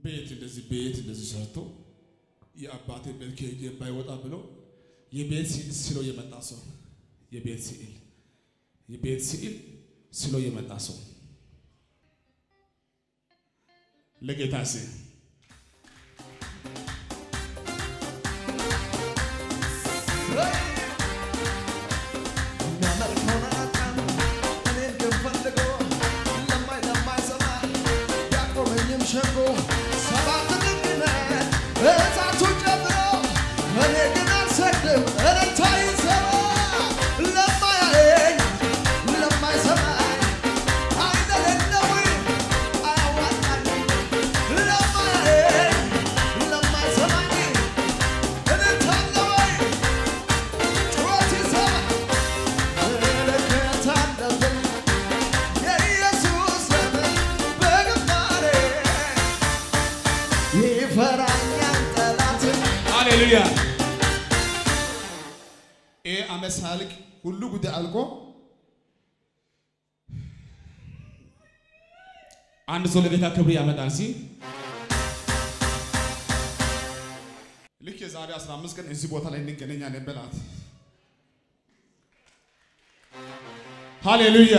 ቤት እንደዚህ ቤት እንደዚህ ሰርቶ የአባቴ ቤት ከሄጄ ባይወጣ ብሎ የቤት ስዕል ስሎ የመጣ ሰው የቤት ስዕል የቤት ስዕል ስሎ የመጣ ሰው ለጌታ ስ ሃሌሉያ። ይህ ዓመት ሳያልቅ ሁሉ ጉዳይ አልቆ አንድ ሰው ለጌታ ክብር ያመጣል ሲል ልክ የዛሬ 15 ቀን እዚህ ቦታ ላይ እንገናኛለን በላት። ሃሌሉያ።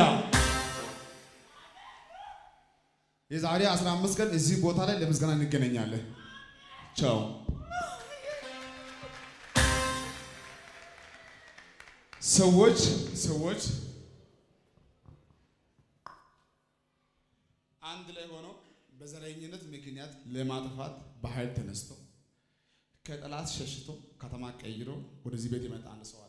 የዛሬ 15 ቀን እዚህ ቦታ ላይ ለምስጋና እንገናኛለን። ቻው። ሰዎች ሰዎች አንድ ላይ ሆነው በዘረኝነት ምክንያት ለማጥፋት በኃይል ተነስተው ከጠላት ሸሽቶ ከተማ ቀይሮ ወደዚህ ቤት የመጣ አንድ ሰው አለ።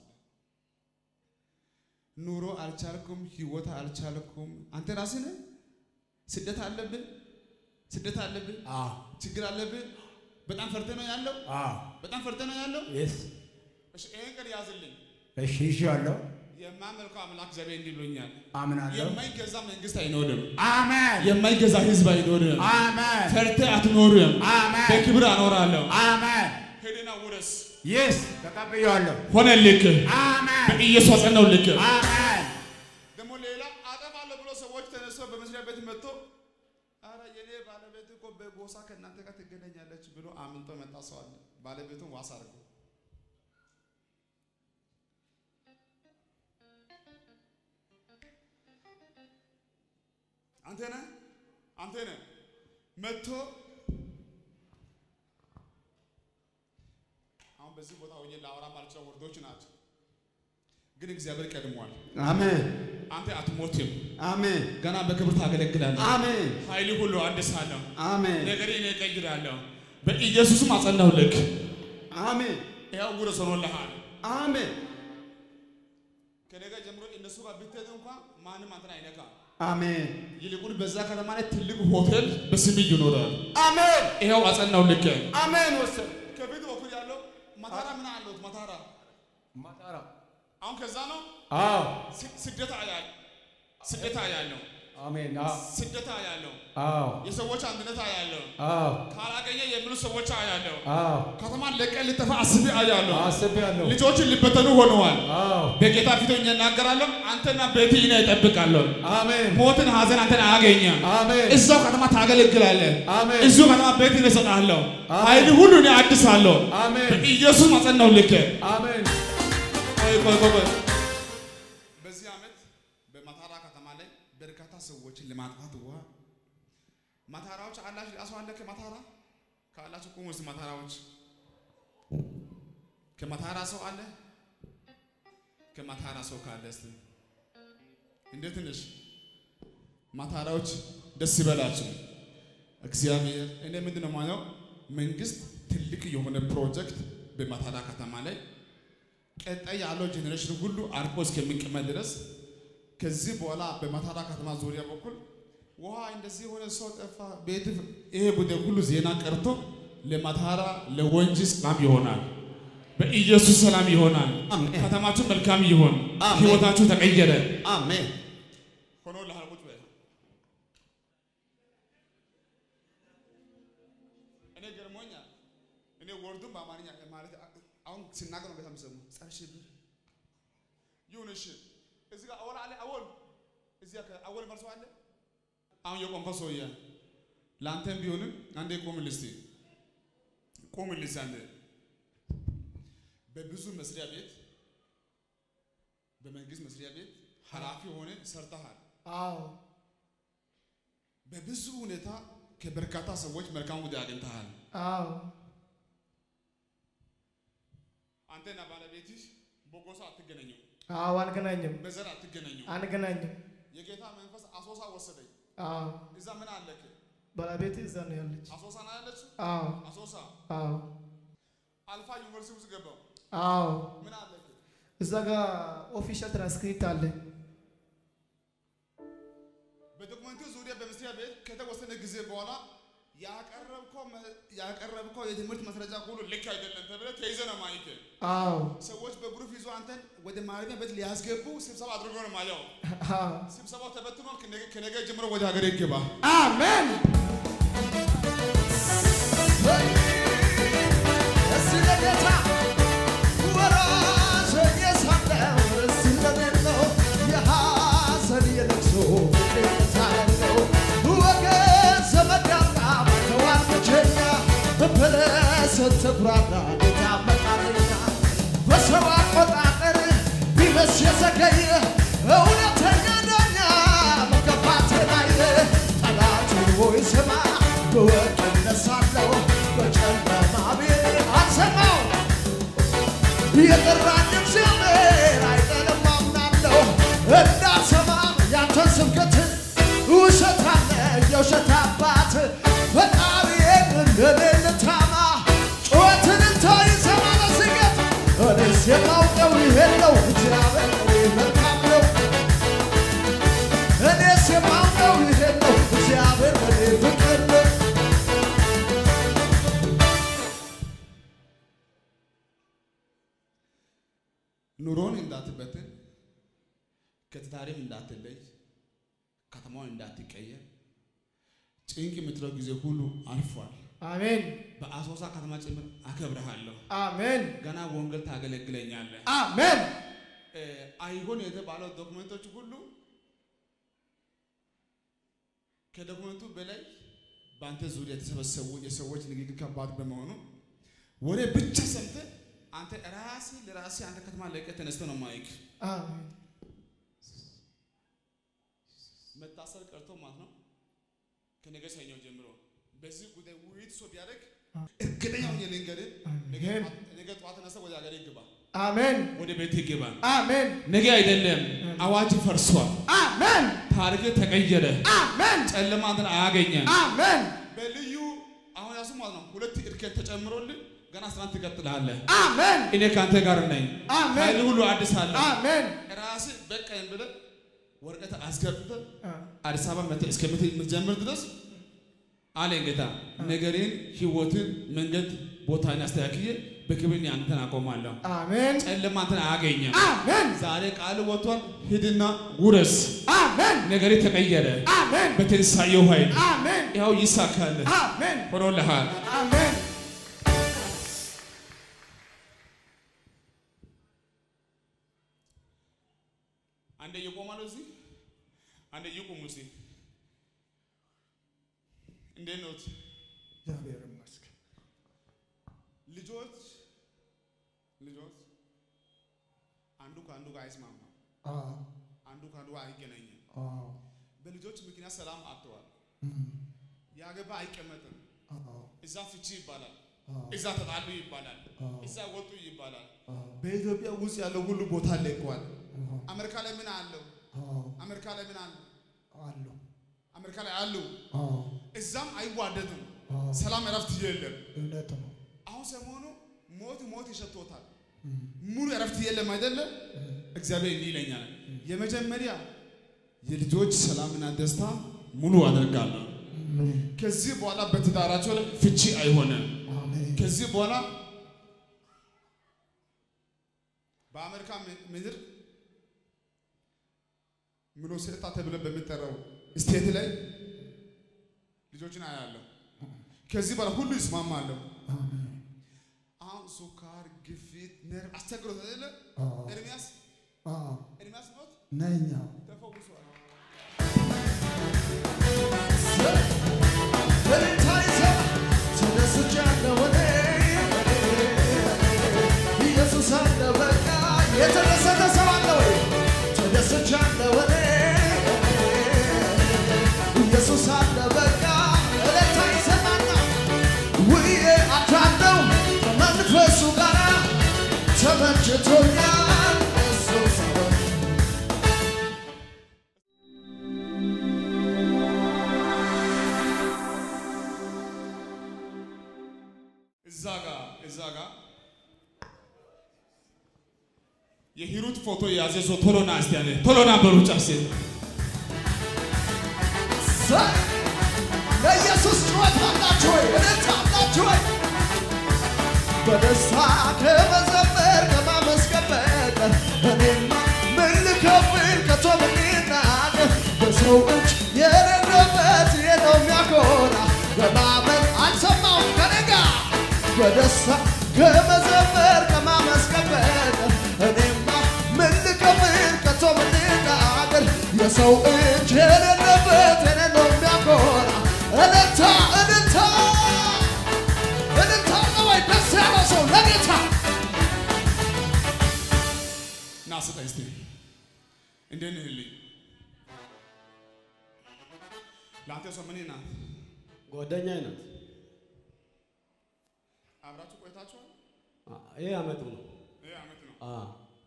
ኑሮ አልቻልኩም፣ ህይወት አልቻልኩም። አንተ ራስህ ነህ። ስደት አለብን፣ ስደት አለብን፣ ችግር አለብን። በጣም ፈርተ ነው ያለው፣ በጣም ፈርተ ነው ያለው። እሺ ይሄን ቀን ያዝልኝ። እሺ ይዤዋለሁ። የማመልከው አምላክ እግዚአብሔር እንዲህ ብሎኛል። አምናለሁ። የማይገዛ መንግስት አይኖርም። አሜን የማይገዛ ህዝብ አይኖርም። አሜን ፈርተህ አትኖርም። አሜን በክብር አኖራለሁ። አሜን። ሄድና ውረስ። ይስ ተቀብዬዋለሁ። ሆነልክ። አሜን በኢየሱስ አጸናውልክ። አሜን። ደግሞ ሌላ አጠፋለሁ ብሎ ሰዎች ተነስተው በመስሪያ ቤት መጥቶ አረ የኔ ባለቤት እኮ በጎሳ ከእናንተ ጋር ትገናኛለች ብሎ አምልጦ መጣ ሰው አለ። ባለቤቱን ዋስ አድርጎ አንተ ነህ አንተ ነህ መጥቶ አሁን በዚህ ቦታ ሆኜ ላወራ ማልችለው ወርዶች ናቸው፣ ግን እግዚአብሔር ቀድሟል። አሜን አንተ አትሞትም፣ አሜን ገና በክብር ታገለግላለህ። አሜን ኃይል ሁሉ አድሳለሁ፣ አሜን ነገሬ እኔ እቀይራለሁ። በኢየሱስም አጸናሁልክ። አሜን ያው ውረስ ሆኖልሃል። አሜን ከነገ ጀምሮ እነሱ ጋር ብትሄድ እንኳን ማንም አንተን አይነካም። አሜን ይልቁን በዛ ከተማ ላይ ትልቅ ሆቴል በስምህ ይኖራል። አሜን ይኸው አጸናሁልክ። አሜን ወሰን ከፊት በኩል ያለው መታራ ምን አለሁት መታራ ማጣራ አሁን ከዛ ነው አዎ ስ- ስደት አያል ስደት አያለው አሜን ስደት አያለው አዎ የሰዎች አንድነት አያለው አዎ ካላገኘ የሚሉ ሰዎች አያለው አዎ ከተማን ለቀን ልጠፋ አስቤ አያለው አስቤያለሁ ልጆችን ሊበተኑ ሆነዋል። አዎ በጌታ ፊት ሆኜ እናገራለሁ። አንተና ቤት እኔ እጠብቃለሁ። አሜን ሞትን፣ ሐዘን አንተን አያገኘም። አሜን እዛው ከተማ ታገለግላለህ። አሜን እዚሁ ከተማ ቤት እኔ እሰጥሃለሁ። አሜን። ኃይል ሁሉ እኔ አድሳለሁ። አሜን በኢየሱስ ማጸናው ልክ አሜን ቆይ ቆይ ቆይ ቆይ። በዚህ ዓመት በማታራ ከተማ ላይ በርካታ ሰዎችን ለማጥፋት ውሃ ማታራዎች አላችሁ ራሱ አለ ከማታራ ካላችሁ ቁሙ እስቲ ማታራዎች ከማታራ ሰው አለ ከማታራ ሰው ካለ እስቲ እንዴት ነሽ ማታራዎች ደስ ይበላችሁ እግዚአብሔር እኔ ምንድን ነው ማለት መንግስት ትልቅ የሆነ ፕሮጀክት በማታራ ከተማ ላይ ቀጣይ ያለው ጄኔሬሽን ሁሉ አርቆ እስከሚቀመጥ ድረስ ከዚህ በኋላ በማታራ ከተማ ዙሪያ በኩል ውሃ እንደዚህ የሆነ ሰው ጠፋ፣ ቤት ይሄ ጉዳይ ሁሉ ዜና ቀርቶ ለማታራ ለወንጂ ሰላም ይሆናል። በኢየሱስ ሰላም ይሆናል። አሜን። ከተማችሁ መልካም ይሆን። አሜን። ህይወታችሁ ተቀየረ። አሜን ሆኖ ለሃልቁት በ እኔ ገርሞኛል። እኔ ወርዱን በአማርኛ ማለት አሁን ሲናገር ነው በጣም ሰሙ ጸረ ሽብር ይሁን እሺ። እዚህ ጋር አወል አለ አወል እዚህ ጋር አወል መርሶ አለ። አሁን የቆምከው ሰውዬ ለአንተም ቢሆንም አንዴ ቁምልህ እስቲ ቁምልህ እስቲ አንዴ በብዙ መስሪያ ቤት በመንግስት መስሪያ ቤት ኃላፊ ሆነ ሰርተሃል። አዎ በብዙ ሁኔታ ከበርካታ ሰዎች መልካም ውጤት አግኝተሃል። አዎ አንተና ባለቤትሽ በጎሳ አትገናኙ፣ አዎ አንገናኝም በዘር አትገናኙ። አንገናኝም። የጌታ መንፈስ አሶሳ ወሰደኝ። አዎ እዛ ምን አለክ? ባለቤቴ እዛ ነው ያለች። አሶሳ ነው ያለችው። አዎ አሶሳ አዎ አልፋ ዩኒቨርሲቲ ውስጥ ገባው። አዎ ምን አለክ? እዛ ጋር ኦፊሻል ትራንስክሪፕት አለ። በዶክመንቱ ዙሪያ በመስሪያ ቤት ከተወሰነ ጊዜ በኋላ ያቀረብከው መ- ያቀረብከው የትምህርት ማስረጃ ሁሉ ልክ አይደለም ተብለህ ተይዘህ ነው ማይክ አዎ ሰዎች በግሩፕ ይዞ አንተን ወደ ማረሚያ ቤት ሊያስገቡ ስብሰባ አድርጎ ነው ማየው። አዎ ስብሰባው ተበትኗል። ከነገ- ከነገ ጀምሮ ወደ ሀገር ይገባ። አሜን እስቲ ለጌታ ወራሽ የሳለው ርስ እንደሌለው የሐዘን የለቅሶ ምክንያት አለው ወገን ዘመድ ያጣ ተዋር ብቸኛ በበለሰት ተኩራራ ጌታ መጣለኛ በሰው አቆጣጠር ቢመስ የዘገየ እውነተኛ ዳኛ መገፋት ላይ ጠላት ሆይ ስማ በወርቅ እነሳለሁ በጨለማ ቤት አልሰማው የጠራኝ እግዚአብሔር አይደለም አምናለሁ እንዳልሰማም ያንተን ስብከት ውሸት አለ የውሸት አባት ፈጣሪዬን እንደኔ ልታማ ጩኸትን እንታይሰማ ለስገት እኔስ የማውቀው ይሄን ነው እግዚአብሔር እኔ መልካም ነው እኔስ የማውቀው ይሄን ነው እግዚአብሔር እኔ ፍቅር ነው ኑሮን እንዳትበትን፣ ከትዳሪም እንዳትለይ፣ ከተማውን እንዳትቀየር፣ ጭንቅ የምትለው ጊዜ ሁሉ አልፏል። አሜን በአሶሳ ከተማ ጭምር አከብረሃለሁ። አሜን ገና ወንጌል ታገለግለኛለህ። አሜን እ፣ አይሆን የተባለው ዶክመንቶች ሁሉ ከዶክመንቱ በላይ በአንተ ዙሪያ የተሰበሰቡ የሰዎች ንግግር ከባድ በመሆኑ ወሬ ብቻ ሰምተህ አንተ ራስህ ለራስህ አንተ ከተማ ለቀህ ተነስተህ ነው ማይክ አሜን መታሰር ቀርቶ ማለት ነው። ከነገ ሰኞ ጀምሮ በዚህ ጉዳይ ውይይት ሰው ቢያደርግ እርግጠኛ ሆኜ ልንገርህ፣ ነገ አሜን። ጠዋት- ነገ ጠዋት ተነስተህ ወደ ሀገር ይግባ፣ አሜን ወደ ቤት ይግባ። አሜን ነገ አይደለም አዋጅ ፈርሷል። አሜን ታሪክ ተቀየረ። አሜን ጨለማ አንተን አያገኘም። አሜን በልዩ አሁን ያሱ ማለት ነው ሁለት እድገት ተጨምሮልህ ገና ስራን ትቀጥላለህ። አሜን እኔ ከአንተ ጋር ነኝ። አሜን። ኃይል ሁሉ አዲስ አለ። አሜን ራስህ በቃኝ ብለህ ወረቀት አስገብተህ አ- አዲስ አበባ መጥተህ እስከምትጀምር ድረስ አለኝ ጌታ ነገሬን፣ ህይወትን፣ መንገድ ቦታን አስተካክዬ በክብር አንተን አቆማለሁ። አሜን ጨለማ አንተን አያገኘም። አሜን ዛሬ ቃል ወጥቷል። ሂድና ውረስ። አሜን ነገሬ ተቀየረ። አሜን በትንሳኤው ኃይል አሜን ይኸው ይሳካል። አሜን ሆኖልሃል። አሜን አንዴ ይቆማሉ እዚህ፣ አንዴ ይቁሙ እስቲ። እንዴት ነው እግዚአብሔር ይመስገን ልጆች? ልጆች አንዱ ከአንዱ ጋር አይስማማም፣ አዎ አንዱ ከአንዱ ጋር አይገናኝም። አዎ በልጆች ምክንያት ሰላም አጥተዋል። እም፣ ያገባ አይቀመጥም። አዎ እዛ ፍቺ ይባላል፣ አዎ እዛ ተጣሉ ይባላል፣ አዎ እዛ ወጡ ይባላል። አዎ በኢትዮጵያ ውስጥ ያለው ሁሉ ቦታ ለቋል። አዎ አሜሪካ ላይ ምን አለው? አዎ አሜሪካ ላይ ምን አለው? አሉ አሜሪካ ላይ አሉ። አዎ እዛም አይዋደድም። አዎ ሰላም እረፍት የለም። እውነት ነው አሁን ሰሞኑ ሞት ሞት ይሸቶታል። እም፣ ሙሉ እረፍት የለም አይደለም። እግዚአብሔር እንዲህ ይለኛል፣ የመጀመሪያ የልጆች ሰላምና ደስታ ሙሉ አደርጋለሁ። አሜን ከዚህ በኋላ በትዳራቸው ላይ ፍቺ አይሆንም። አሜን ከዚህ በኋላ በአሜሪካ ም- ምድር ሚኒሶታ ተብሎ በሚጠራው ስቴት ላይ ልጆችን አያለሁ። ከዚህ በኋላ ሁሉ ይስማማለሁ። አሜን አሁን ሱካር፣ ግፊት፣ ነርቭ አስቸግሮት አይደለ? አዎ ኤርሚያስ አዎ ኤርሚያስ ሞት ነኛ ተፈውሷል። ተደስቻለሁ እኔ ኢየሱስ አለ በቃ የተደሰተ ሰው አለ ወይ? ተደስቻለሁ እኔ ኢየሱስ አለ በቃ እልልታ ይሰማና ውዬ አድራለሁ ከመንፈሱ ጋር ተመችቶኛል እሱ ሰው እዛ ጋር እዛ ጋር የሂሩት ፎቶ የያዘ ሰው ቶሎ ና እስቲ አለ ቶሎ ና በሩጫ ሴት ሰ- ለኢየሱስ ጩኸት አላችሁ ወይ? እልልታ አላችሁ ወይ? በደስታ ከመዘመር ከማመስገን በቀር እኔማ ምን ልከፍል ከቶ ምን ልናገር? በሰው እጅ የሌለበት ይሄ ነው የሚያኮራ በማመን አልሰማውም ከኔ ጋር በደስታ ከመዘመር ከማመስገን በቀር እኔማ ምን ልከፍል ከቶ ምን ልናገር? የሰው እጅ የሌለበት ይሄ ነው የሚያኮራ እልልታ እልልታ እልልታ ነው ወይ? ደስ ያለው ሰው ለጌታ ና ስጠኝ እስቲ እንዴት ነህ ልኝ ለአንተ ሰው ምን ናት ጓደኛዬ ናት። አብራችሁ ቆይታችኋል አ- ይሄ አመቱ ነው። ይህ ዓመት ነው አ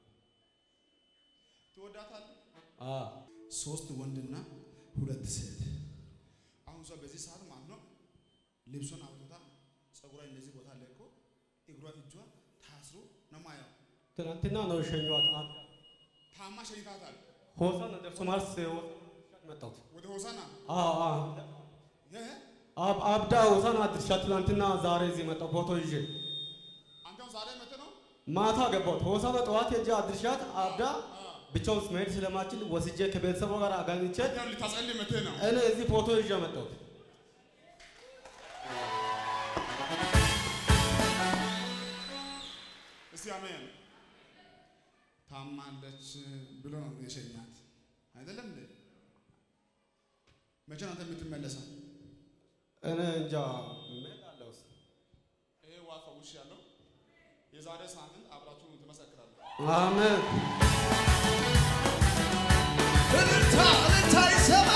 ትወዳታለህ አ ሶስት ወንድና ሁለት ሴት አሁን ሰው በዚህ ሰዓት ማለት ነው ልብሷን አውጥታ ፀጉሯ እንደዚህ ቦታ ለቆ እግሯ እጇ ታስሮ ነው ማየው ትናንትና ነው የሸኘኋት። አ ታማ ሸኝታታል ሆሳና ደርሶ ማርስ መጣሁት። ወደ ሆሳና አ አ ይህ አብ አብዳ ሆሳና አድርሻ ትናንትና ዛሬ እዚህ መጣሁ ፎቶ ይዤ አንተም ዛሬ መጥተህ ነው ማታ ገባሁት። ሆሳና ጠዋት ሄጄ አድርሻት አብዳ ብቻውን መሄድ ስለማችል ወስጄ ከቤተሰቡ ጋር አጋኝቼ አንተም ልታጸልይ መጥተህ ነው እኔ እዚህ ፎቶ ይዤ መጣሁት። እስቲ አሜን ታማለች ብሎ ነው የሸኛት አይደለም እንዴ መቼ ነው አንተ የምትመለሰው እኔ እንጃ እሄዳለሁ እስኪ። ይሄ ዋ ፈውሽ ያለው የዛሬ ሳምንት አብራችሁ ትመሰክራለህ አሜን እልልታ እልልታ ይሰማ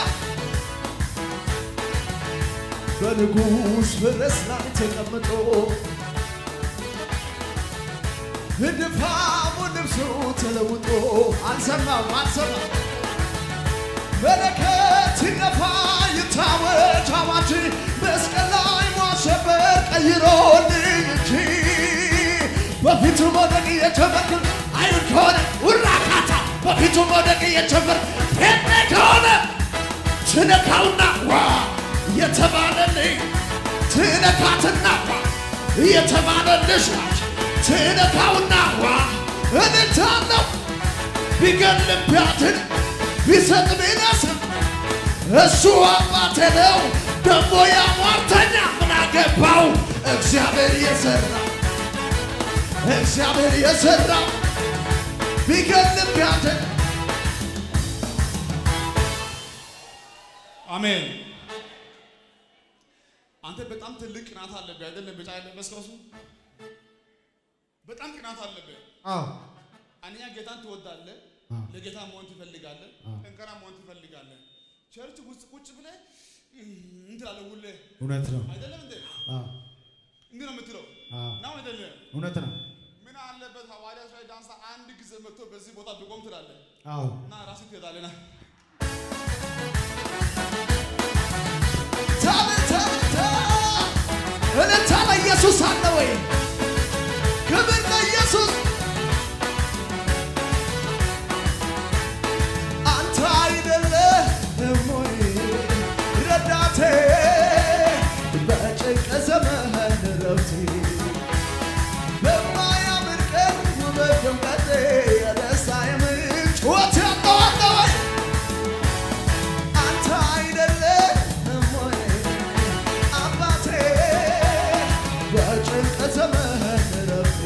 በንጉሥ ፈረስ ላይ ተቀምጦ ድፋሙ ልብሱ ተለውጦ አልሰማም አልሰማም መለከት ይነፋ ይታወጅ አዋጅ መስቀል ላይ ማሸበር ቀይሮልኝ እንጂ በፊቱ መውደቅ እየጀመርክ አይሁድ ከሆነ ውራካታ በፊቱ መውደቅ እየጀመርክ ፔኔ ከሆነ ትነካውና ዋ የተባለልኝ ትነካትና ዋ የተባለልሽ ናት ትነካውና ዋ እልልታለሁ ቢገልም ቢያድን ቢሰጥ ቢነስም እሱ አባቴ ነው ደግሞ ያሟርተኛ ምን አገባው እግዚአብሔር የሰራው እግዚአብሔር የሰራው ቢገልም ቢያድን አሜን አንተ በጣም ትልቅ ቅናት አለብህ አይደለም ቢጫ የለበስከው እሱ በጣም ቅናት አለብህ አዎ አንኛ ጌታን ትወዳለህ ለጌታ መሆን ትፈልጋለህ ጠንካራ መሆን ትፈልጋለህ ቸርች ውስጥ ቁጭ ብለህ እንትን ትላለህ ውሌ እውነት ነው። አይደለም እንዴ አዎ እንዲህ ነው የምትለው አዎ ነው አይደለም እውነት ነው። ምን አለበት ሐዋርያ ላይ ዳንሳ አንድ ጊዜ መጥቶ በዚህ ቦታ ብቆም ትላለህ አዎ እና ራስህ ትሄዳለህ ና ታብታ እልልታ ለኢየሱስ አለ ወይ? ክብር ለኢየሱስ። አንተ አይደለህም ወይ ረዳቴ በጭንቅ ዘመን ረፍቴ በማያምር ቀን ውበት ድምቀቴ የደስታዬ ምንጭ ሕይወት ያለው አለ ወይ? አንተ አይደለህም ወይ አባቴ በጭንቅ ዘመን ረፍቴ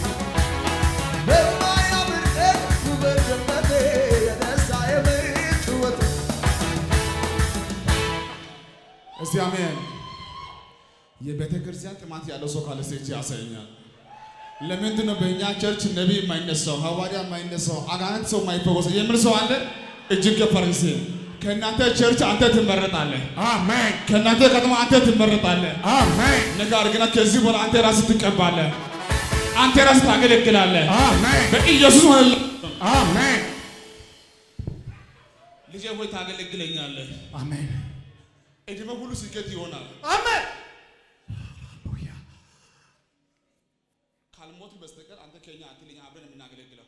በማያምር ቀን ውበት ድምቀቴ የደስታዬ ምንጭ ሕይወት እስቲ አሜን የቤተ ክርስቲያን ጥማት ያለው ሰው ካለ ሴች ያሳየኛል። ለምንድን ነው በእኛ ቸርች ነቢይ የማይነሳው ሐዋርያ የማይነሳው አጋንንት ሰው የማይፈወሰው የሚል ሰው አለ? እጅግ ከፈረንሴ ከእናንተ ቸርች አንተ ትመረጣለህ። አሜን ከእናንተ ከተማ አንተ ትመረጣለህ። አሜን ነገር ግን ከዚህ በኋላ አንተ ራስህ ትቀባለህ። አንተ ራስህ ታገለግላለህ። አሜን በኢየሱስ ሆነልህ። አሜን ልጄ ሆይ ታገለግለኛለህ። አሜን እድሜ ሁሉ ስኬት ይሆናል። አሜን ካልሞት በስተቀር አንተ ከኛ አትልኛ አብረን የምናገለግለው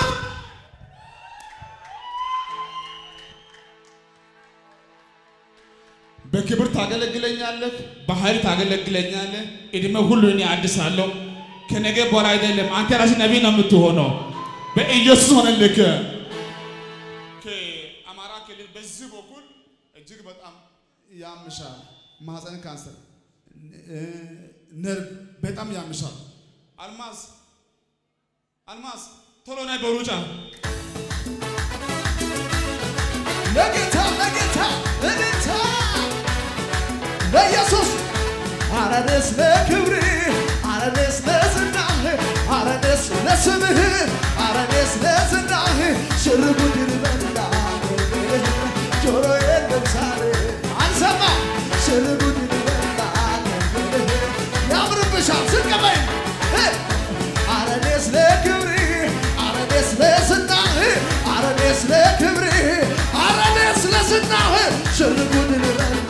በክብር ታገለግለኛለህ፣ በኃይል ታገለግለኛለህ። እድሜ ሁሉ እኔ አድሳለሁ። ከነገ በኋላ አይደለም አንተ ራስህ ነቢይ ነው የምትሆነው። በኢየሱስ ሆነልህ። ከአማራ ክልል በዚህ በኩል እጅግ በጣም ያምሻል። ማህፀን ካንሰር፣ ነርቭ በጣም ያምሻል። አልማዝ አልማዝ ቶሎ ነይ በሩጫ ለጌታ ለጌታ ለጌታ ለኢየሱስ አረደስ ለክብር አረደስ ለዝናህ አረደስ ለስምህ አረደስ ለዝናህ ሽርጉድን በላ ጆሮዬን ለምሳሌ አንሰማ ሽርጉድን በላ ያምርብሻል ስቀበኝ አረደስ ለክብር አረደስ ለዝናህ አረደስ ለክብር አረደስ ለዝናህ ሽርጉድን በላ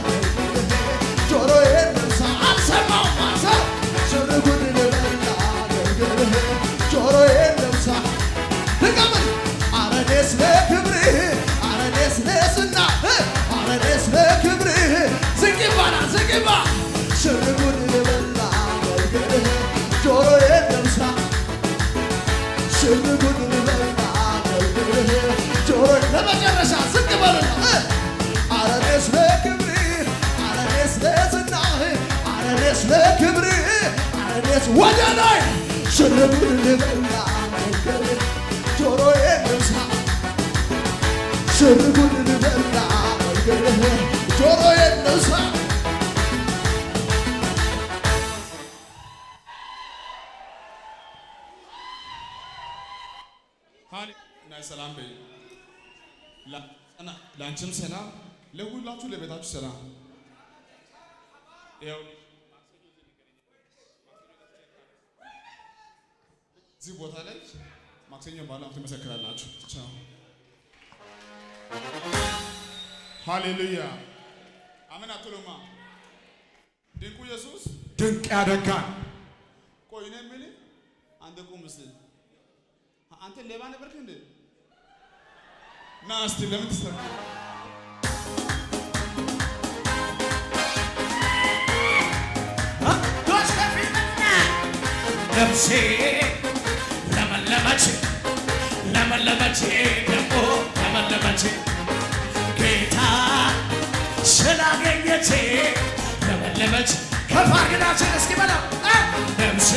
ጆሮዬን ልብሳ አልሰማውም አንሰው ሽርጉድን በላ ጆሮዬን ልብሳ ድገምን አረደስ ለክብርህ አረደስ ለዝናህ አረደስ ለክብርህ ዝቅ ይባላል ዝቅ ይባ ሽርጉድን በላ ጆሮዬን ልብሳ ሽርጉድን በላ ጆሮ ለመጨረሻ ዝቅ በልና አረኔስ ለክብርህ አረኔስ ለዝናህ አረኔስ ለክብርህ አረኔስ ወደ ላይ ሽርጉድን በላ ጆሮዬን ልብሳ ሽርጉድን በላ ጆሮዬን ልብሳ ሃሌ እና ሰላም በይ። ላ- እና- ለአንቺም ሰላም፣ ለሁላችሁ ለቤታችሁ ሰላም። ይኸው እዚህ ቦታ ላይ ማክሰኞ ባለው ትመሰክራላችሁ። ቻው። ሃሌሉያ አሜን አትሉማ? ድንቁ ኢየሱስ ድንቅ ያደርጋል ቆይ እኔ የምልህ አንተ ቁም እስኪ አንተ ሌባ ነበርክ እንዴ? ና እስቲ ለምን ትሰራ? ነፍሴ ለመለመች ለመለመች ደግሞ ለመለመች ጌታ ስላገኘች ለመለመች ከፍ አድርጋችን እስኪ በለው እ ነፍሴ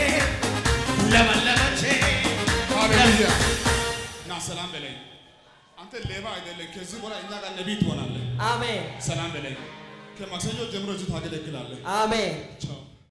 ለመለመች ሃሌሉያ ና ሰላም በለኝ። አንተ ሌባ አይደለም። ከዚህ በኋላ እኛ ጋር ነቢይ ትሆናለህ። አሜን ሰላም በለኝ። ከማክሰኞ ጀምሮ እዚህ ታገለግላለህ። አሜን ቻው